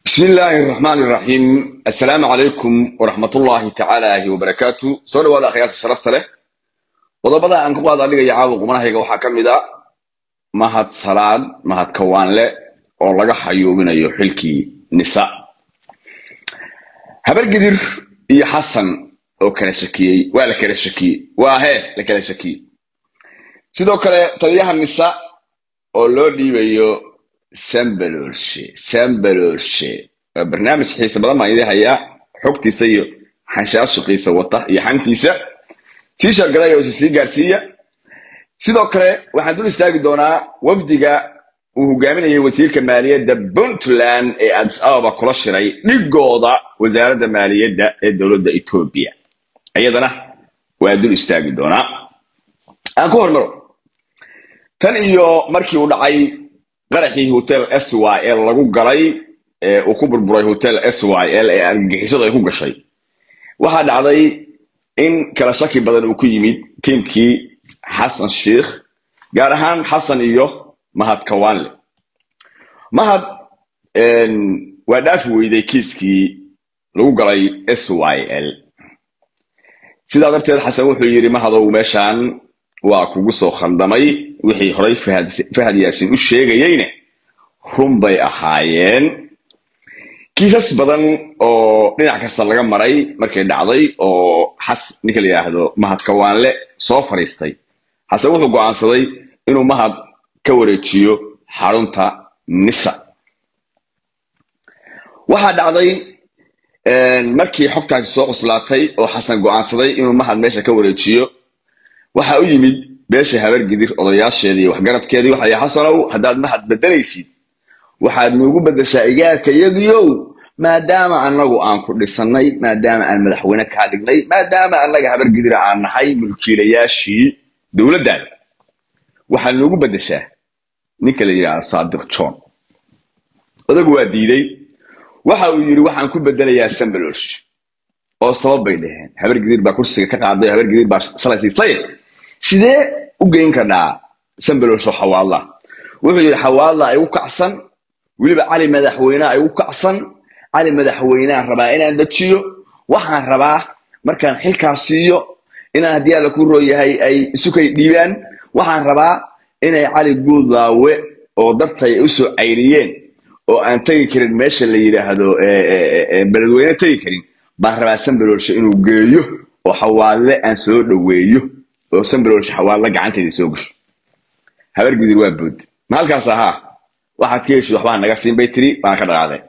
bismi illaahi araxmaani iraxiim assalaamu calaykum waraxmatullaahi tacaalaahi wabarakaatu soo dhawaada akhyaarta sharafta leh qodobada aan ku qaada dhigaya caawa qumanahayga waxaa ka mid a mahad salaad mahad kawaanle oo laga xayuubinayo xilkii nisa habargidir iyo xasan oo kala shakiyey waa la kala shakiyey waa hee la kala shakiyey sidoo kale taliyaha nisa oo loo dhiibayo sambaloolshe sambaloolshe waa barnaamij xiise badan baan idin hayaa xogtiisa iyo xanshaashuqiisa wata iyo xantiisa sii shargalaya oo sii gaarsiiya sidoo kale waxaan dul istaagi doonaa wafdiga uu hogaaminayay wasiirka maaliyadda puntland ee addis ababa kula shiray dhigooda wasaaradda maaliyadda ee dowladda etoobiya iyadana waa dul istaagi doonaa aan ku hormaro tan iyo markii uu dhacay qaraxii hotel s y l lagu galay ee uu ku burburay hotel s y l ee argagixisadu ay ku gashay waxaa dhacday in kala shaki badan uu ku yimid tiimkii xasan sheikh gaar ahaan xasan iyo mahad kawaanle mahad waa dhaafi weyday kiiskii lagu galay s y l sidaa darteed xasan wuxuu yidhi mahadow meeshaan waa kugu soo khandamay wixii horay fahad yaasin u sheegayeyne run bay ahaayeen kiisas badan oo dhinac kasta laga maray markay dhacday oo xas ninka la yidhaahdo mahad kawaanle soo fadhiistay xasan wuxuu go'aansaday inuu mahad ka wareejiyo xarunta nisa waxaa dhacday markii xogtaasi soo cuslaatay oo xasan go'aansaday inuu mahad meesha ka wareejiyo waxaa u yimid beesha habargidir odayaasheedii iyo waxgaradkeedii waxay xasanow haddaad mahad bedelaysid waxaad nuugu beddeshaa igaarka yagiyow maadaama annagu aan ku dhisannay maadaama aan madaxweyne kaa dhignay maadaama annaga habargidira aan nahay mulkiilayaashii dowladdaada waxaad nuugu beddeshaa ninka la yidhaahdo saadiq john odagu waa diiday waxa uu yidhi waxaan ku bedelayaa sambalosh oo sabab bay dhaheen habargidir baa kursiga ka qaaday oo habargidir baa shalay siisay sidee u geyn kardhaa sambaloshoo xawaadla wuxuu yidhi xawaadla ay u kacsan weliba cali madaxweyne ay u kacsan cali madaxweyneaan rabaa inaan dejiyo waxaan rabaa markaan xilkaa siiyo inaan haddii alla ku rooyahay ay isukay dhiibaan waxaan rabaa inay cali guudlaawe oo dartay ay usoo cayriyeen oo aan tegi karin meesha la yidhaahdo beledweyne tegi karin baan rabaa sambaloolshe inuu geeyo oo xawaadle aan soo dhoweeyo oo sambaloolshe xawaadle gacanteeda soo gasho habargidir waa bood ma halkaas ahaa waxaad ka heshid waxbaa naga siin bay tiri baan ka dhaqaaday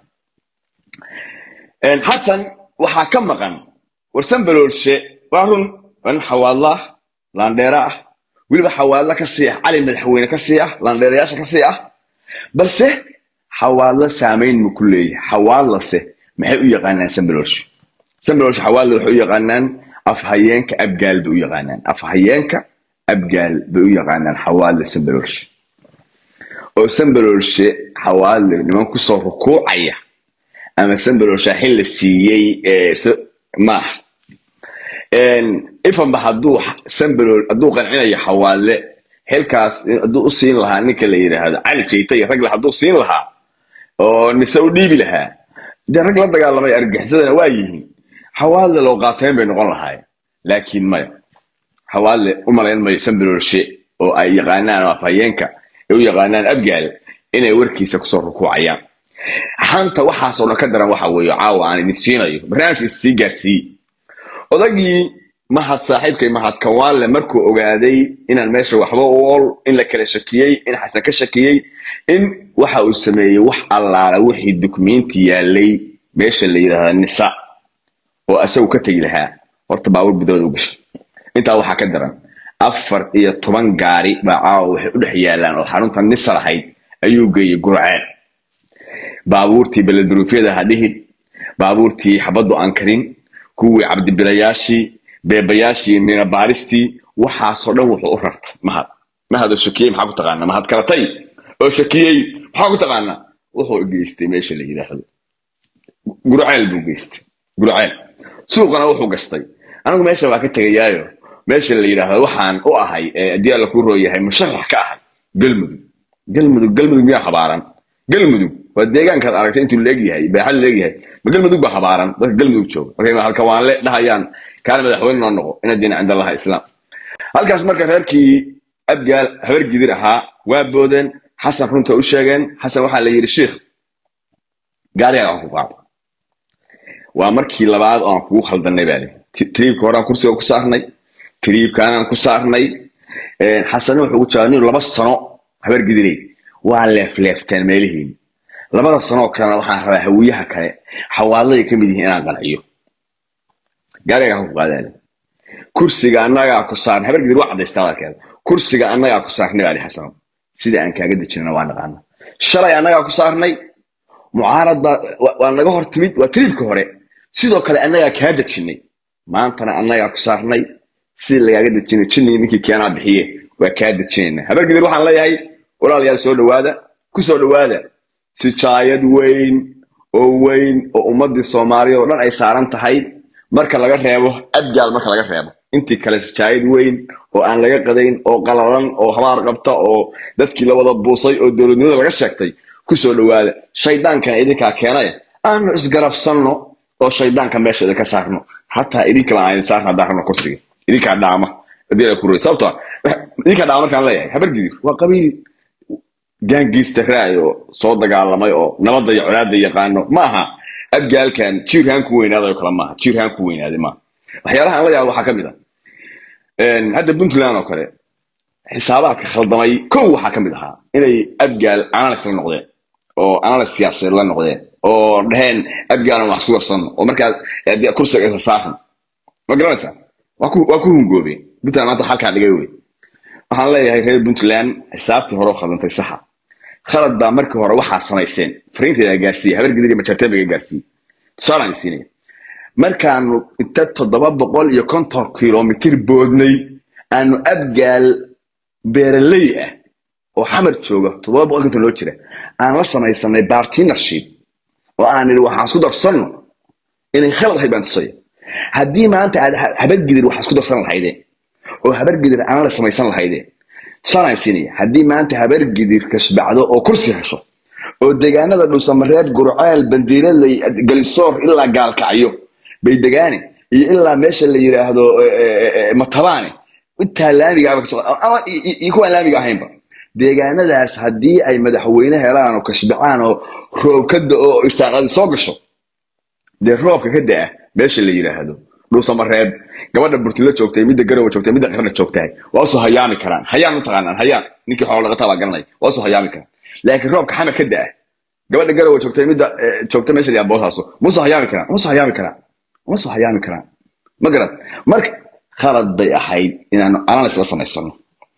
xasan waxaa ka maqan war sambaloolshe waa run waa nin xawaadla ah laandheera ah weliba xawaadle ka sii ah cali madaxweyne ka sii ah laandheerayaasha ka sii ah balse xawaadle saamayn ma ku leeyahay xawaadlase maxay u yaqaanaan sambaloolshe sambaloolshe xawaadle waxay u yaqaanaan afhayeenka abgaal bay u yaqaanaan afhayeenka abgaal bay u yaqaanaan xawaadle sambaloolshe oo sambaloolshe xawaadle niman kusoo rukuucaya ama sambaloolsha xil la siiyey maaha ifanba hadduu sambalool hadduu qancinayo xawaadle xilkaas hadduu u siin lahaa ninka la yidhaahdo cali jayta iyo ragle hadduu siin lahaa oo nise u dhiibi lahaa dee rag la dagaalamay argagixisadana waa yihiin xawaadle loo qaateen bay noqon lahaayeen laakiin maya xawaadle u malayn mayo sambaloolshe oo ay yaqaanaan oo afhayeenka ay u yaqaanaan abgaal inay warkiisa kusoo rukuucayaan xanta waxaasoo dhan ka daran waxa weeye caawa aan idin siinayo barnaamijkiisa sii gaarsiiye odagii mahad saaxiibkay mahad kawaanle markuu ogaaday inaan meesha waxba u ol in la kala shakiyey in xasan ka shakiyey in waxa uu sameeyey wax allaala wixii dukumenti yaalay meesha la yidhaahda nisa oo asagu ka tegi lahaa horta baabur bidooda u gashay intaa waxaa ka daran afar iyo toban gaari baa caawa waxay u dhex yaalaan oo xarunta nisa lahayd ayuu geeyey gurceel baabuurtii beleduruufyada ha dhihid baabuurtii xabaddu aan karin kuwii cabdibilayaashii beebayaashii minabaaristii waxaasoo dhan wuxuu u rartay mahad mahad oo shakiyey maxaa ku taqaanaa mahad karatay oo shakiyey maxaa ku taqaanaa wuxuu geystay meesha la yidhaahdo gurceel buu geystay gurceel suuqana wuxuu gastay anigu meesha waa ka tegayaayo meesha la yidhaahdo waxaan u ahay haddii alla kuu rooyahay musharax ka ahay galmudug galmudug galmudug miyaa habaaran galmudug waa deegaankaad aragtay intuu leegyahay baaxad leegyahay ma galmudug baa habaaran dadka galmudug jooga markay halkawaanle dhahayaan kaana madaxweyne noo noqo ina diina cind allaha islaam halkaas marka reerkii abgaal habar gidir ahaa waa boodeen xasan runta u sheegeen xasan waxaa la yidhi shiikh gaarigaan aan ku qaado waa markii labaad oo aan kugu khaldanay baa lii tiriibka horaan kursiga ku saarnay tiriibkaanaan ku saarnay xasane wuxuu ugu jawaabay nin laba sano habar gidirey waa leefleefteen meelihiin labada sanoo kalena waxaan rabaa hawiyaha kale xawaadladay ka mid yihiin inaan qanciyo gaarigaan ku qaadaale kursiga annagaa ku saarnay habar gidir waa cadaystaa walkeeda kursiga annagaa ku saarnay baa li xasano sida aan kaaga dejinana waa naqaana shalay annagaa ku saarnay mucaarad baa waa naga hor timid waa tiriibka hore sidoo kale annagaa kaa dejinay maantana annagaa ku saarnay sidii lagaaga dejinay jinnii ninkii keenaa bixiye waa kaa dejinayna habar gidir waxaan leeyahay walaalayaal soo dhawaada ku soo dhawaada sijaayad weyn oo weyn oo ummadii soomaaliya oo dhan ay saaran tahay marka laga reebo abgaal marka laga reebo intii kale sijaayad weyn oo aan laga qadayn oo qalalan oo habaar qabta oo dadkii la wada buusay oo dowladnimada laga sheegtay ku soo dhawaada shaydaankana idinkaa keenaya aanu isgarabsanno oo shaydaanka meesha idinka saarno hataa idinkala aan idin saarna haddaan rabno kursiga idinkaa dhaama sababto idinkaa dhaama markaan leeyahay habargidir waa qabiil gaangiista raay oo soo dagaalamay oo nabadda iyo colaadda yaqaano ma aha abgaalkan jiirhaan ku weynaaday oo kale maaha jiirhaan ku weynaaday maaha waxyaalaha aan la yaabo waxaa ka mid ah hadda puntland oo kale xisaabaadka khaldamay kow waxaa ka mid ahaa inay abgaal analyst la noqdeen oo analyst siyaasadeed la noqdeen oo dhaheen abgaalan wax isku darsanno oo markaa kursiga isa saaran ma garanaysaa waa ku waa ku hungoobeen puntland maanta halkaa dhigay wey waxaan leeyahay reer puntland xisaabtii hore oo khaldantay saxa khalad baa markii hore waxaa samayseen fariinteeda gaarsiiye habar gidir iyo majartebaga gaarsiiye tusaalaan siinaya markaanu inta toddoba boqol iyo konton kilomitir boodnay aanu abgaal beeraley ah oo xamar jooga toddoba boqol konton loo jira aan la samaysanay bartinership oo aan nidhi waxaan isku darsanno inay khalad ahayd baan tusaya haddii maanta aad habargidir waxaa isku darsan lahaydeen oo habargidir aan la samaysan lahaydeen tusaalaan siinaya haddii maanta habargidir kashbacdo oo kursi hesho oo deegaanada dhuusamareeb gurceel bandiiradley galisoor ilaa gaalkacyo bay degaane iyo ilaa meesha la yidhaahdo matabaane intaa laamiga ama iyo kuwaan laamiga ahaynba deegaanadaas haddii ay madaxweyne helaan oo kashbacaan oo roob ka da oo irsaaqadi soo gasho dee roobka ka da-a meesha la yidhaahdo dhuusamareeb gabadha burtilo joogtay midda garowa joogtay midda qarna joogtahay waa usoo hayaami karaan hayaan mataqaanaan hayaan ninkii xoolo dhaqataa baa garanaya waa usoo hayaami karaan laakiin roobka xamar ka da-a gabadha garowa joogtay midda joogta meesha la boosaaso ma usoo hayaami karaan ma usoo hayaami karaan ma soo hayaami karaan ma garad marka khalad bay ahayd inaanu analyst la samaysano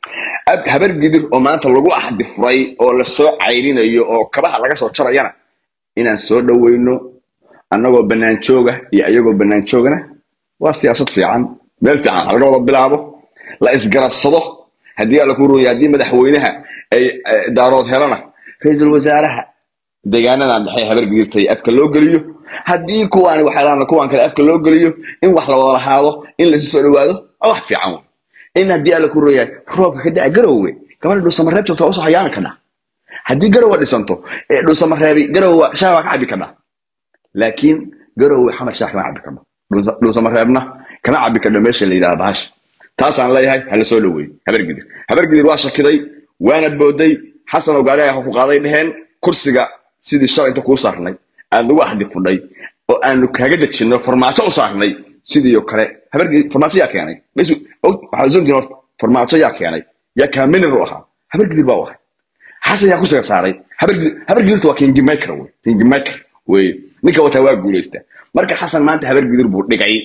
habar gidir oo maanta lagu axdi furay oo lasoo cayrinayo oo kabaha laga soo jarayana inaan soo dhoweyno annagoo bannaan jooga iyo ayagoo bannaan joogana waa siyaasad fiican meel fiican laga wada bilaabo la isgarabsado haddii alla ku rooya haddii madaxweynaha ay daarood helana ra-iisul wasaaraha deegaanadan dhexe habar gidirtay afka loo geliyo haddii kuwaan waxyaalaana kuwaan kale afka loo geliyo in wax la wada lahaado in laisu soo dhawaado waa wax fiican wey in haddii alla ku rooyahay roobka ka daca garowe gabadha dhuusamareeb joogta waa usoo hayaami kadhaa haddii garowa dhisanto dhuusamareebi garowa shaah waa ka cabi kadhaa laakiin garowe xamar shaah kama cabi kadho dhuusamareebna kama cabi kadho meesha la yidhahda bahasha taasaan leeyahay hala soo dhaweey habargidir habargidir waa shakiday waana booday xasan oo gaari ah ku qaaday dheheen kursiga sidii shalay inta kuu saarnay aad lagu axdi fudhay oo aanu kaaga dejinno farmaajo u saarnay sidii oo kale habargidir farmaajo yaa keenay waxaa zoontiin horta farmaajo yaa keenay yaa kaaminer u ahaa habargidir baa u ahay xasan yaa kursiga saaray habargidirta waa kingmaker wey kingmaker wey ninka wataa waa guulaysta marka xasan maanta habargidir buu dhigay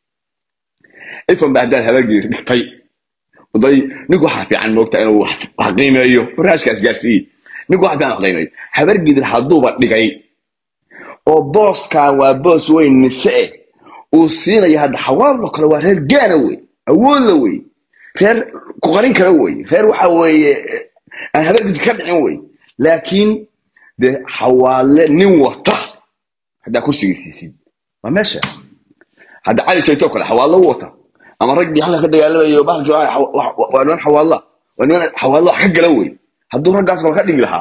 ifan ba haddaad habargidir dhigtay day ninku waxaa fiican moogta inuu wax qiimeeyo barnaamijkaas gaarsiiye ninku waxa fiican wax qiimeeyo habargidir hadduuba dhigay oo booskan waa boos weyn nise uu siinaya hadda xawaadlo kale waa reer gaana wey awoodla wey reer ku qarin kara wey reer waxa weeye aan habargidir ka dhicin wey laakiin dee xawaale nin wata haddaa kursigii siisid waa meesha hadda cali jayto kale xawaadlo u wata ama raggii halka ka dagaalamayo bahalkii waa niman xawaadla waa niman xawaadlo wax ka gala wey hadduu raggaas kale ka dhigi lahaa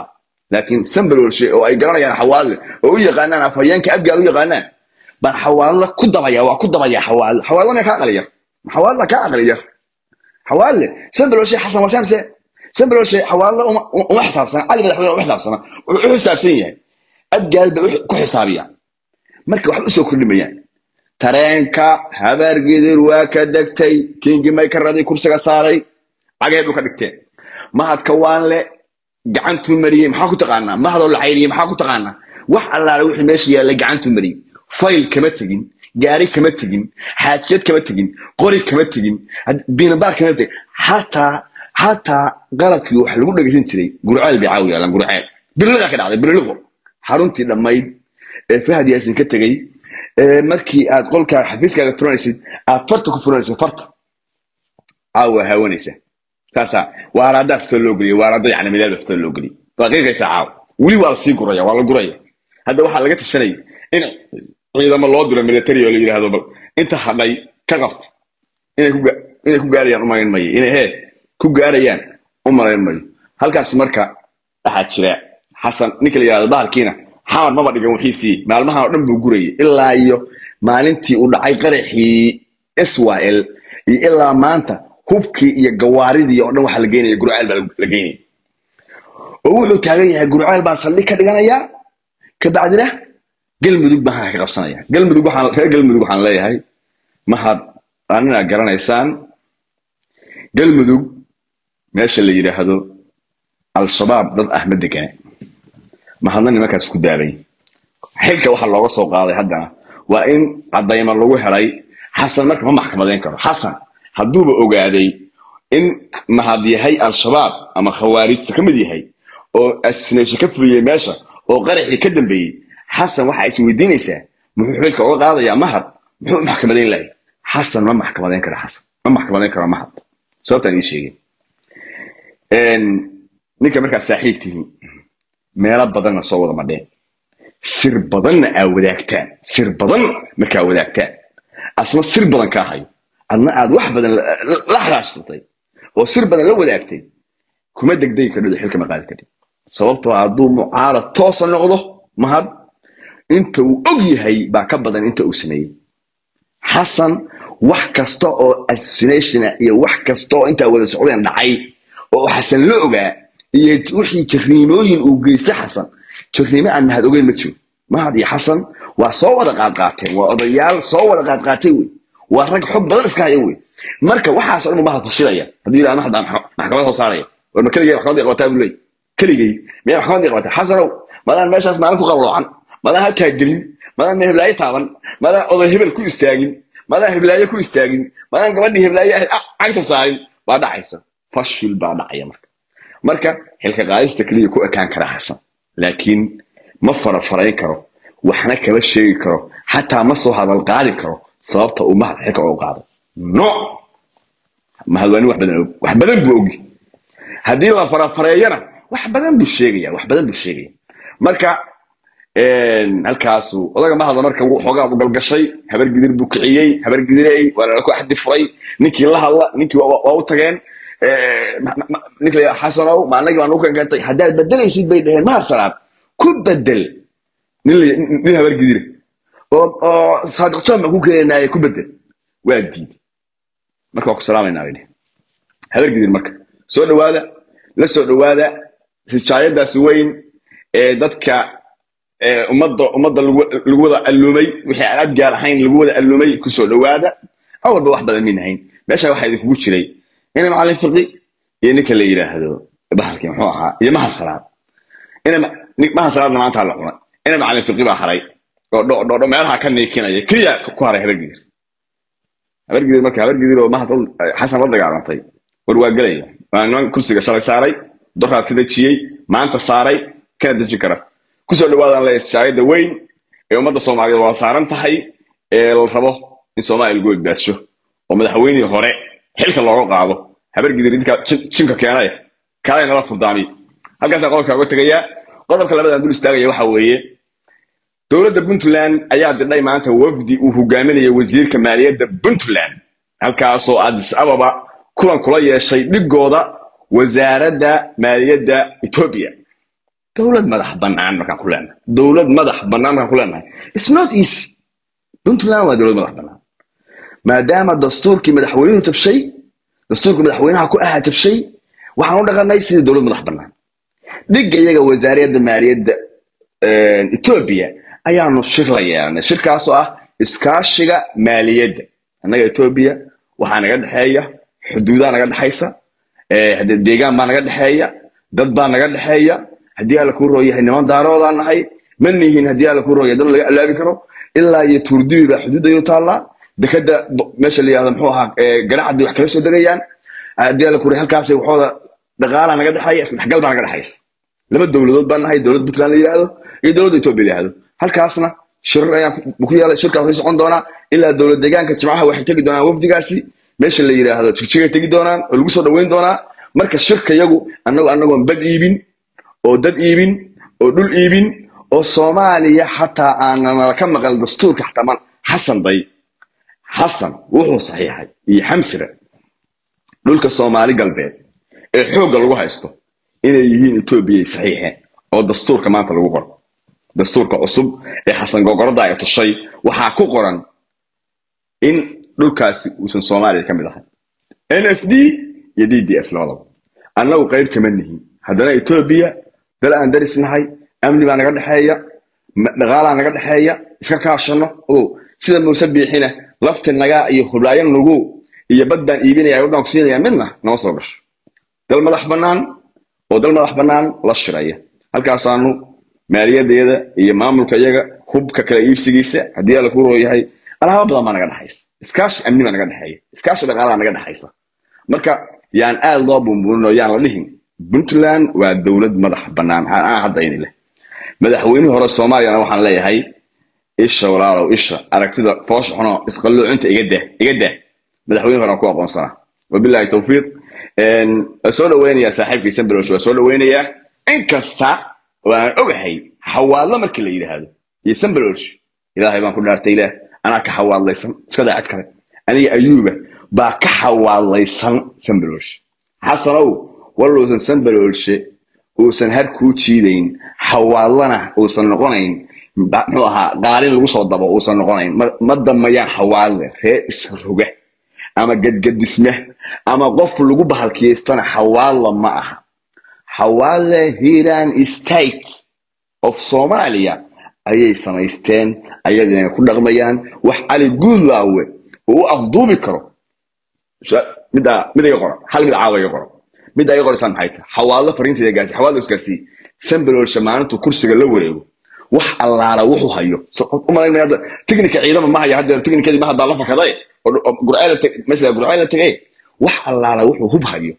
laakiin sambalolshe oo ay garanayaan xawaadle oo u yaqaanaan afhayeenka abgaal u yaqaanaan baan xawaadle ku dabaya waa ku dabaya xawaadle xawaadle ma kaa aqli yar xawaadle kaa aqli yar xawaadle sambalolshe xasan wasaamse sambalolshe xawaadle uma uma xisaabsana cali madaxweyne uma xisaabsana wuxuu u xisaabsan yahay abgaal bay ku xisaabiyaan marka waxba usoo kordhimayaan tareenka habaargidir waa ka degtay kingi maykaradii kursiga saaray cagee dhulka dhigteen mahadka waanle gacantuu mariyey maxaa ku taqaanaa mahadoo la cayriyey maxaa ku taqaanaa wax allaale wixii meesha yaallay gacantuu mariyey fayl kama tegin gaari kama tegin xaajiyad kama tegin qori kama tegin biinabaar kama tegin xataa xataa qalabkii wax lagu dhegeysan jiray gurceel bay caawi yaalaan gurceel birliqa ka dhacday birliqo xaruntii dhammayd ee fahad yaasin ka tegey markii aad qolkaa xafiiskaaga furanaysid aad farta ku furanaysid farta caawa haawanaysa saasaa waaraaddaa fitoo loo geliyay waaraadda yani midaal fitoo loo geliyay waa qiiqaysaa caawa weli waa lasii guraya waa la guraya hadda waxaa laga tashanaya in ciidamo loo diro military oo la yidhaahdo bal inta hadhay ka qabta inay ku inay ku gaarayaan umalayn mayo inay hee ku gaarayaan umalayn mayo halkaas marka waxaa jira xasan ninka la yidhahdo bahalkiina xamar maba dhigan wixiisii maalmahan oo dhan buu gurayay ilaa iyo maalintii uu dhacay qaraxii israel iyo ilaa maanta hubkii iyo gawaaridii oo dhan waxaa la geynaya gurceel baa la geynaya oo wuxuu taagan yahay gurceel baan saldhig ka dhiganayaa kabacdina galmudug baan ka qabsanaya galmudug waxaan reer galmudug waxaan leeyahay mahad anina garanaysaan galmudug meesha la yidhaahdo al-shabaab dad ah ma degane mahadna nimankaas ku daalay xilka waxaa looga soo qaaday haddana waa in caddayma lagu helay xasan marka ma maxkamadayn karo xasan hadduuba ogaaday in mahad yahay al-shabaab ama khawaarijta ka mid yahay oo asneeshe ka fuliyey meesha oo qaraxii ka dambeeyey xasan waxaa is weydiinaysaa muxuu xilka uga qaadayaa mahad muxuu u maxkamadayn lahay xasan ma maxkamadayn karo xasan ma maxkamadayn karo mahad sababtaan ii sheegay ninka markaa saaxiib tihiin meelo badanna soo wada madheen sir badanna aa wadaagtaan sir badan markaa wadaagtaan asna sir badan kaa hayo adna aad wax badan la haraashtatay oo sir badan la wadaagtay kuma degdegi kardhido xilka ma qaadi kardhid sababtoo hadduu mucaarad toosa noqdo mahad inta uu og yahay baa ka badan inta uu sameeyey xasan wax kasta oo assassinationa iyo wax kasta oo intaa wada socdeen dhacay oo xasan la ogaa iyo wixii jarniimooyin uu geystay xasan jarniimo aan mahad ogeyn ma jiro mahad iyo xasan waa soo wada qaadqaateen waa odayaal soo wada qaadqaatay wey waa rag xog badan iska haya wey marka waxaasoo dhan mahad fashilaya hadduu yidhahdo mahad baa maxkamad soo saaraya war ma keligay maxkamadii qabataa buu leey keligay miyaa maxkamadii qabataa xasanow madaan meeshaas maalin ku qabloocan madaan halkaa gelin madaan me heblaayo taaban madaan oday hebel ku istaagin madaan heblaayo ku istaagin madaan gabadhii heblaayo ahayd cagta saarin baa dhacaysa fashil baa dhacaya marka marka xilka qaadista keliya ku ekaan kara xasan laakiin ma farafarayn karo waxna kama sheegi karo xataa ma soo hadal qaadi karo sababta uu mahad xilka ugu qaado no mahad waa nin wax badan og wax badan buu ogi haddii la farafareeyana wax badan buu sheegaya wax badan buu sheegaya marka halkaasu odaga mahada marka xoogaa u galgashay habar gidir buu kiciyey habar gidirey waa lala ku axdi furay ninkii la hadla ninkii waa u tageen ninka la xasanow ma anagii baan ugu kankantay haddaad bedelaysid bay dhaheen mahad salaad ku bedel nin habar gidire oo saadiq john baan ku keenaye ku bedel waa diiday marka waa ku salaamaynaa bay dheheen habar gidir marka soo dhawaada la soo dhawaada sijaayadaasi weyn ee dadka ummadda ummadda lagu wada allumay wixii aan adgaar ahayn lagu wada allumay kusoo dhawaada awalba wax badan min ahayn meesha waxaa idinkugu jiray ina macallin fiqi iyo ninka la yidhaahdo bahalkii muxuu ahaa iyo maha salaad ina maha salaadna maanta la cunay ina macallin fiqi baa haray oo dhodho meelaha ka niikinaya keliya ku haray habargidir habargidir marka habargidir oo mahad xasan la dagaalantay war waa gelaya waa niman kursiga shalay saaray doraad ka dejiyey maanta saaray kana dejin kara kusoo dhawaadaan le shaayada weyn ee ummadda soomaaliyeed waa saaran tahay ee la rabo in soomaaliya lagu egbaasho oo madaxweynihii hore xilka looga qaado habargidir idinka jinka keenaya kaalay nala furdaamiy halkaasaa qodobka uga tegayaa qodobka labadaan dul istaagaya waxa weeye dowladda puntland ayaa didhay maanta wafdi uu hogaaminaya wasiirka maaliyadda puntland halkaasoo addis ababa kulan kula yeeshay dhigooda wasaaradda maaliyadda etoobiya dowlad madax bannaan markaan ku leenahay dowlad madax bannaan markaan ku leenahay it's not easy puntland waa dowlad madax bannaan maadaama dastuurkii madaxweynuhu tabshay dastuurkii madaxweynaha ku ahaa tabshay waxaan u dhaqanay sida dowlad madax bannaan dhigga iyaga wasaaradda maaliyadda etoobiya ayaanu shir la yeelanay shirkaasoo ah iskaashiga maaliyadda annaga etoobiya waxaa naga dhexeeya xuduudaa naga dhexaysa deegaan baa naga dhexeeya dad baa naga dhexeeya haddii alla kuu roo yahay niman daaroodaan nahay ma nihin haddii alla kuu roo yahay dad laga alaabi karo ilaa iyo tuurdibi baa xuduud ayuu taallaa dekada meesha la yihahdo muxuu ahaa ganacadii wax kala soo degayaan haddii alla kuu halkaasay waxooda dhaqaalaa naga dhexeeya isdhexgal baa naga dhexaysa laba dowladood baan nahay dowlad puntland la yidhaahdo iyo dowladda etoobiya la yidhaahdo halkaasna shirar ayaan ku yeelay shirkaas way socon doonaa ilaa dowlad deegaanka jimcaha waxay tegi doonaan wafdigaasi meesha la yidhaahdo jigjigay tegi doonaan oo lagu soo dhaweyn doonaa marka shirka yagu annago annagoon bad iibin oo dad iibin oo dhul iibin oo soomaaliya xataa aananala ka maqal dastuurka xataa man xasan day xasan wuxuu saxiixay iyo xamsire dhulka soomaali galbeed ee xoogga lagu haysto inay yihiin etoobiyay saxiixeen oo dastuurka maanta lagu qoro dastuurka cusub ee xasan gogorada ay tushay waxaa ku qoran in dhulkaasi uusan soomaaliya ka mid ahay n f d iyo d d s labadaba annagu qayb kama nihin haddana etoobiya dal aan daris nahay amni baa naga dhexeeya dhaqaalaa naga dhexeeya iska kaashano o sida muuse biixina lafti nagaa iyo hublaayo nugu iyo bad baan iibinaya udhaan ku siinaya midna nama soo gasho dal madax bannaan oo dal madax bannaan la shiraya halkaasaanu maaliyadeeda iyo maamulka iyaga hubka kala iibsigiisa haddii alla ku rooyahay alaaba badan baa naga dhexaysa iskaashi amni baa naga dhexeeya iskaashi dhaqaalaa naga dhexaysa marka yaan aad loo bumbuunin oo yaan la dhihin puntland waa dowlad madax bannaan aan hadda ini leh madaxweynihii hore soomaaliyana waxaan leeyahay isha walaalow isha aragtida foosha xuno isqalloocinta iga daa iga daa madaxweynihi hore aan ku aqoonsanaa wabillahi tawfiiq waa soo dhaweynayaa saaxiibkii sambrosh waa soo dhaweynayaa inkasta oo aan ogahay xawaadlo markii la yidhaahdo iyo sambrosh ilaahay baan ku dhaartay ilaah anaa ka xawaadlaysan iska daacad kale aniga ayuuba baa ka xawaadlaysan sambrosh xasanow waluusan sambalolshe uusan har kuu jiidayn xawaadlana uusan noqonayn muxuu ahaa qaalin lagu soo dabo uusan noqonayn ma damayaan xawaadle reer isroga ama gadgadisme ama qof lagu bahalkiyaystana xawaadla ma aha xawaadle hiran state of somalia ayay samaysteen ayadina ku dhaqmayaan wax cali guudlaawe uu u afduubi karo midda mid iga qoran hal mid caawa iga qoran midda iga qoraysaan maxay tahay xawaadlo fariinteeda gaarsi xawaadlo isgaarsii sambalolsha maalintuu kursiga la wareego wax allaala wuxuu hayo umalayn hadda tiknika ciidama ma haya hadda tiknikadii ma haddaa la fakaday oo gurceel meesha gurceel la tegay wax allaala wuxuu hub hayo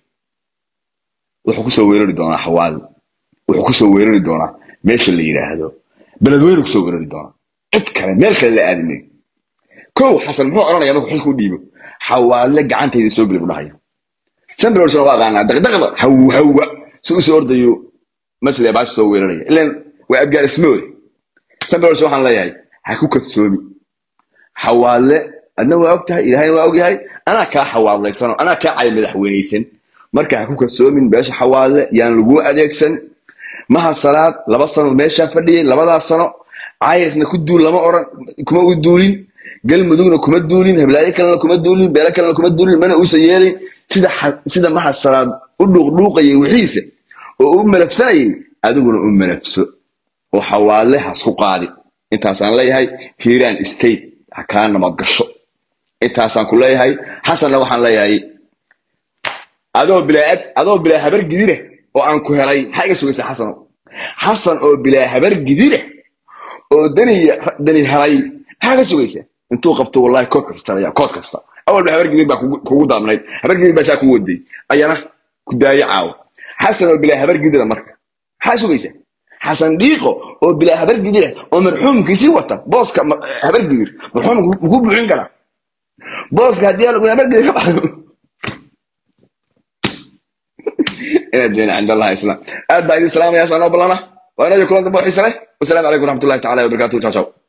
wuxuu kusoo weerari doonaa xawaadlo wuxuu kusoo weerari doonaa meesha la yidhaahdo beledweyne kusoo weerari doonaa cid kale meel kale la aadi mayo kow xasan muxuu oranaya markuu xilka u dhiibo xawaadle gacantayda soo geli bu dhahaya sambrorsna waa aqaanaa daqdaqda haw hawa si usoo ordayo masle baasha soo weeraraya ilan waa abgaar ismoode sambros waxaan leeyahay ha ku kadsoomi xawaadle adna waa og tahay ilaahayna waa og yahay anaa kaa xawaadlaysanoo anaa kaa cay madaxweynaysan marka ha ku kadsoomin beesha xawaadle yaan laguu adeegsan maha salaad laba sano meeshaa fadhiyay labadaas sano cayrna ku duul lama oran kuma u duulin galmudugna kuma duulin heblaayo kalena kuma duulin beelo kalena kuma duulin mana uusa yeelin sida sida maha salaad u dhuuqdhuuqayay wixiisa oo u malafsanayay adiguna u malafso oo xawaale hasku qaadi intaasaan leeyahay hiiraan state ha kaa nabad gasho intaasaan ku leeyahay xasanna waxaan leeyahay adoo bilaa adoo bilaa habar gidire oo aan ku helay maxaa iga sugaysaa xasano xasan oo bilaa habar gidire oo dani dani helay maxaa ka sugaysaa intuu qabto wallahi kood kasta jaraya kood kasta awalba habar gidid baa kugu daabnayd habar gidid baa saa ku waday ayana ku daayo caawo xasan oo bilaa habar gidira marka maxaa sugaysaa xasan dhiiqo oo bilaa habar gidira oo marxuumkiisii wata booska habar gidir marxuumka muku buuxin karaa booska haddii alagu habar gidir ka baxdo inaad jeena cind allahi islam aad baa idin salaamaya sanoo ballana waa inayo kulan dambe oo xiise leh wasalaamu calaykum waraxmatullahi tacala wabarakatuhu ciao ciao